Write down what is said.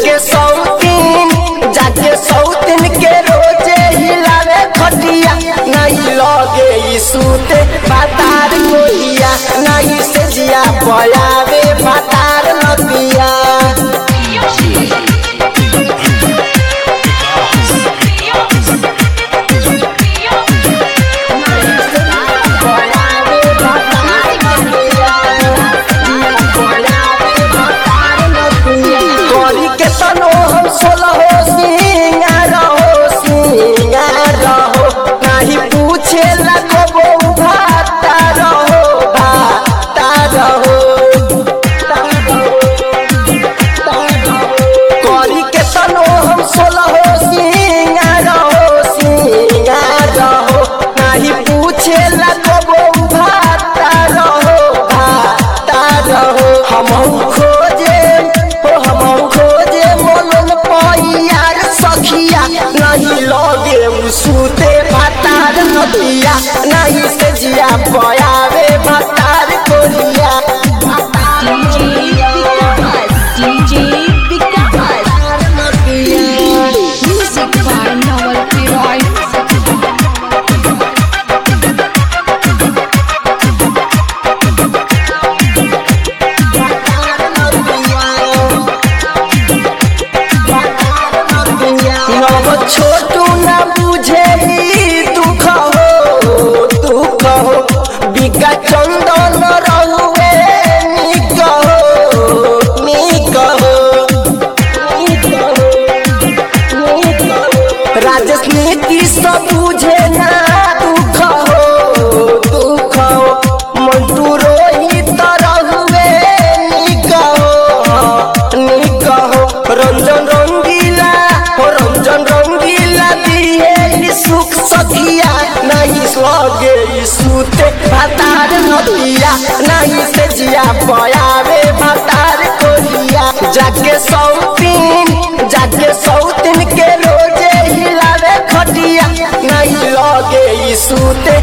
जाके सौतीन जाके सौतीन के रोजे हिलावे खटिया नहीं लगे ई सूते बातार कोइया नहीं से जिया पयावे बातार नदिया करी के तनो हम सोलहो सिंगार हो सिंगार हो नहीं पूछे लगबो भाता रहो भाता रहो करी के तनो हम सोलहो सिंगार हो सिंगार हो नहीं पूछे लगबो भाता रहो भाता रहो हम खोजे हो हम खोजे मोलन पैयार सखिया नहीं लगे उ सूते भातार नदिया नहीं से जिया पयावे भातार कोरिया DJ Vikas, DJ Vikas. Music by Noel Piroy. नव छोटू न बुझे ई दुख हो दुख हो बिका चंदन रहुए निक हो निक हो निक हो, निक हो। राजेश नीति सब बुझे ना दुख हो दुख हो मंटू रोहित रहुए निक हो निक हो रंजन रंगीला हो रंजन रंगीला दिए ई सुख सखिया नहीं लगे ई सूते भातार नदिया नहीं से जिया पयावे भातार कोरिया जाके सौतीन जाके सौतीन के रोजे हिलावे खटिया नहीं लगे ई सूते